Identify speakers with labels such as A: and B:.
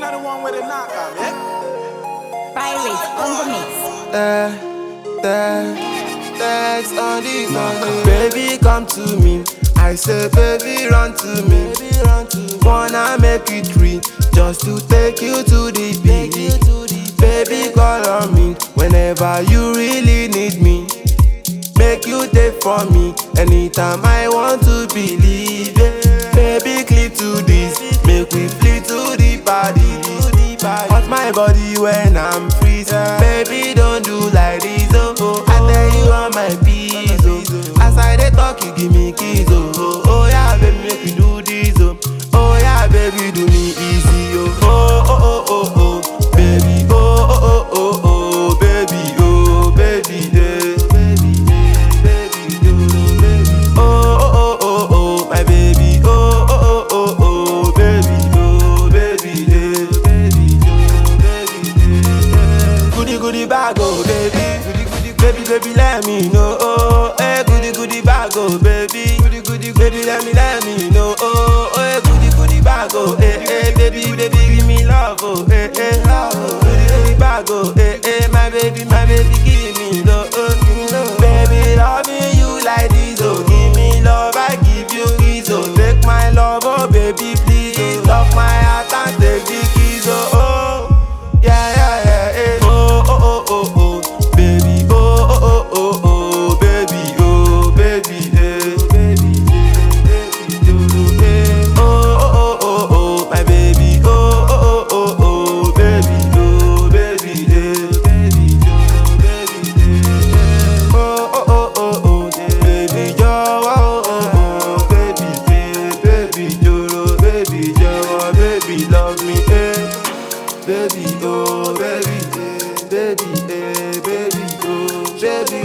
A: not the one with the knock on me.
B: Pirates on the mix.
C: Eh, eh, text on this one. Baby, come to me. I say, baby, run to me. Wanna make it free, just to take you to the beach. Baby, call on me whenever you really need me. Make you take for me anytime I want to believe it. Baby, clip to this, make we flee to the party. Hot my body when I'm freezing. Baby, don't do like this, oh. oh. I tell you on my peace, oh. As I dey talk, you give me keys, oh. oh. Oh yeah, baby, make you do this, oh. Oh yeah, baby, do me easy, oh. Oh oh oh oh oh, baby, oh oh oh oh oh, baby, oh baby, yeah. Baby, yeah, baby, oh baby. Oh oh oh oh oh, my baby, oh oh oh oh oh, baby, oh baby, yeah. Baby, oh baby, yeah. Goody goody bag, oh baby, goody goody, baby, baby, let me know, oh, eh, goody goody bag, oh baby, goody goody, baby, let me, let me know, oh, eh, goody goody bag, oh, eh, eh, baby, baby, give me love, oh, eh, eh, oh, goody goody bag, oh, eh, eh, my baby, my baby, give me love, oh, give me love, baby, loving you like this, oh, give me love, I give you kiss, oh, take my love, oh, baby, please, lock my heart and take the keys, oh, oh, yeah, yeah, yeah, eh, oh, oh, oh, oh, oh, baby, oh, oh, oh, oh, oh, baby, oh, baby, eh, baby, eh, baby, oh, eh, oh, oh, oh, oh, my baby, oh, oh, oh, oh, oh, baby, oh, baby, eh, baby, oh, baby, eh, oh, oh, oh, oh, oh, baby, jọ̀wọ́, oh, oh, oh, baby, eh, baby, jọ̀rọ̀, baby, jọ̀wọ́, baby, love me, eh. Baby, oh, baby, eh, baby, eh, baby, oh, baby,